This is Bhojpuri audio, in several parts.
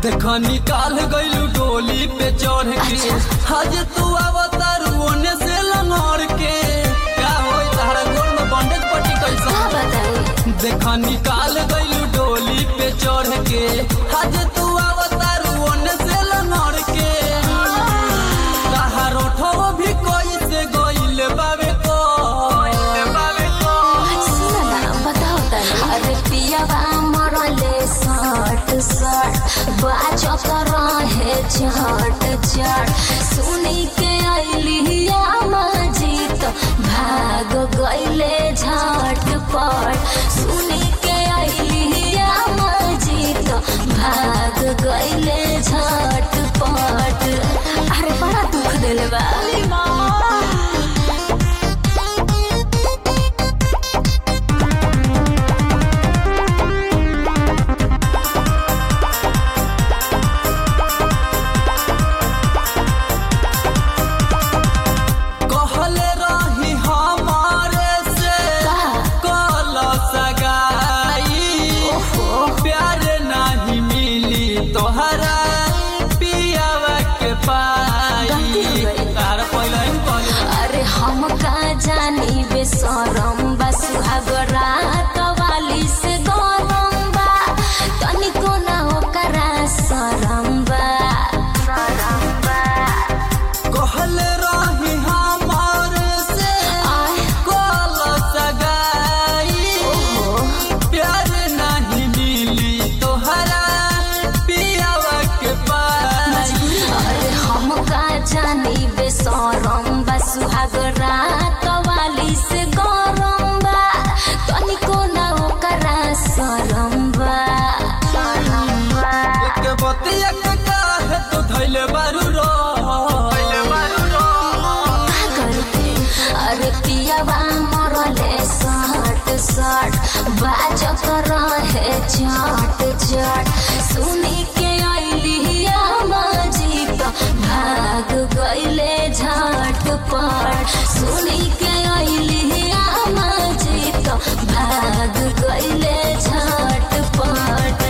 देख निकाल गइलू डोली पे चढ़ के अच्छा। आज तू अवतार ओने से लंगड़ के क्या होई तारा गोर में बंडेज पट्टी का कैसा बताई देख निकाल गइलू डोली पे चढ़ के आज तू अवतार ओने से लंगड़ के तहार ओठो भी कोई से गइल बावे को बावे को सुन ना बताओ तनी अरे पियावा मरले सट सट बाजत रहे झट झट सुनी के अइली मजीत भाग गइले झट पट सुनी के अइली मजीत भाग गइले झट पट अरे बड़ा दुख दिल बा कहले रही हमारे से कल सगाई प्यार नहीं मिली तोहरा पियावा के पाई गलती हो गई। तार पहले ही कहले अरे हम का जानी बेसरम बा सुहागरा कवाली से गरम बा तनिको ना ओकरा सरम बा सरम बा कहले रही हमारे से आय कल सगाई ओहो प्यार नहीं मिली तोहरा पियावा के पाई अरे हम का जानी बेसरम बा सुहागरा कवाली से गरम बा तनिको ना ओकरा सरम बा सरम बा के बतिया के काहे तू धैले बारू रो धैले बारू रो का करते अरे पियावा मरले सट सट बाजत रहे झट झट सुनी के अइली मजीत भाग गइले झट पट सुनी के अइली मजीत भाग गइले झट पट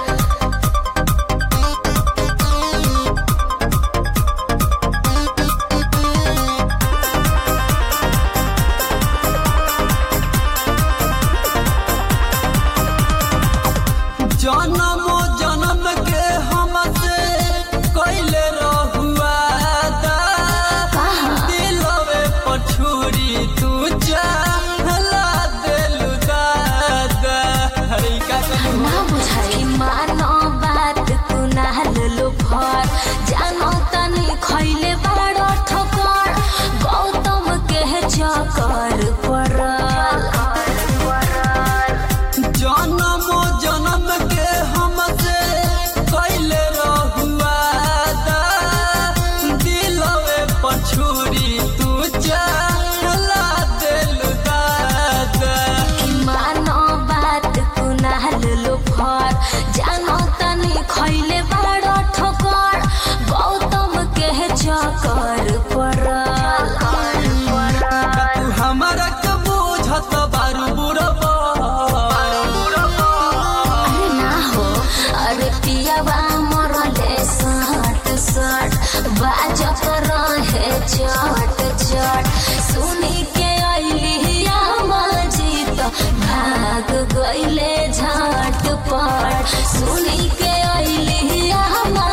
जन्मो जन्म के हमसे कैले रहुआ दा दिलवे पछुरी तू चाहला देलु दादा हरी का कहलू ना बुझाई मानो बात कुनाल लो भर जानो तनी खैले बड़ो ठोकर गौतम के चकर पड़ल जन्मो जन्म के हमसे कैले रहुआ दा दिलवे पछुरी तू चाहला देलु दादा कि मानो बात कुनाल लो भर जानो तनी खैले बड़ो ठोकर गौतम के चकर पड़ल तू हमारा के बुझत बारू बुरबा अरे ना हो अरे पियावा मरले सट सट बाजत रहे चट चट सुनी के अइली मजीत भाग गइले झट पट सुनी के अइली